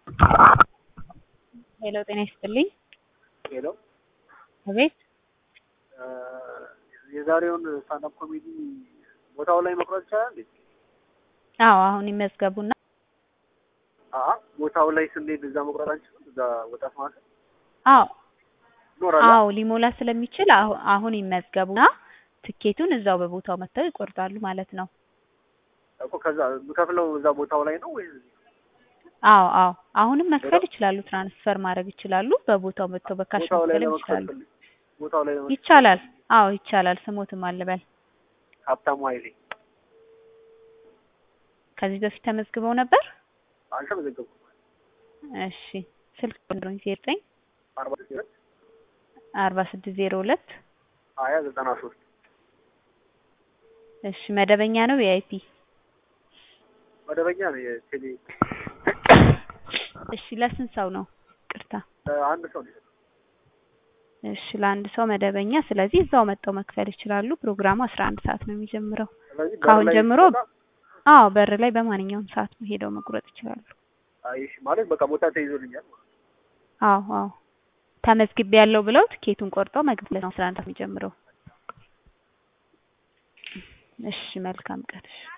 ሄሎ ጤና ይስጥልኝ። ሄሎ አቤት የዛሬውን ስታንዳፕ ኮሜዲ ቦታው ላይ መቁረጥ ይቻላል እንዴ? አዎ አሁን ይመዝገቡና አአ ቦታው ላይ ስንሄድ እዛ መቁረጥ አንችልም? እዛ ወጣት ማለት አዎ ይኖራል? አዎ ሊሞላ ስለሚችል አሁ- አሁን ይመዝገቡና ትኬቱን እዛው በቦታው መጥተው ይቆርጣሉ ማለት ነው። እኮ ከዛ የምከፍለው እዛ ቦታው ላይ ነው ወይስ እዚህ? አዎ አዎ አሁንም መክፈል ይችላሉ። ትራንስፈር ማድረግ ይችላሉ። በቦታው መጥተው በካሽ ቦታው ላይ መክፈልም ለመክፈል ይችላሉ። ፈልግ ቦታው ላይ ለመክፈል ይቻላል። አዎ ይቻላል። ስሞትም አልበል ሀብታሙ ኃይሌ ከዚህ በፊት ተመዝግበው ነበር? አልተመዘገብኩም። እሺ ስልክ ቁጥሩን ዘጠኝ አርባ ሁለት አርባ ስድስት ዜሮ ሁለት ሀያ ዘጠና ሶስት እሺ መደበኛ ነው ቪአይፒ? መደበኛ ነው የቴሌ እሺ ለስንት ሰው ነው? ቅርታ አንድ ሰው ነው የሰጠው። እሺ ለአንድ ሰው መደበኛ። ስለዚህ እዛው መጥተው መክፈል ይችላሉ። ፕሮግራሙ አስራ አንድ ሰዓት ነው የሚጀምረው። ስለዚህ በር ከአሁን ላይ ጀምሮ ስወጣ፣ አዎ በር ላይ በማንኛውም ሰዓት ሄደው መቁረጥ ይችላሉ። አይ እሺ ማለት በቃ ቦታ ተይዞልኛል ማለት ነው። አዎ አዎ ተመዝግቤ ያለው ብለው ትኬቱን ቆርጠው መግባት ነው አስራ አንድ ሰዓት የሚጀምረው። እሺ መልካም ቀን። እሺ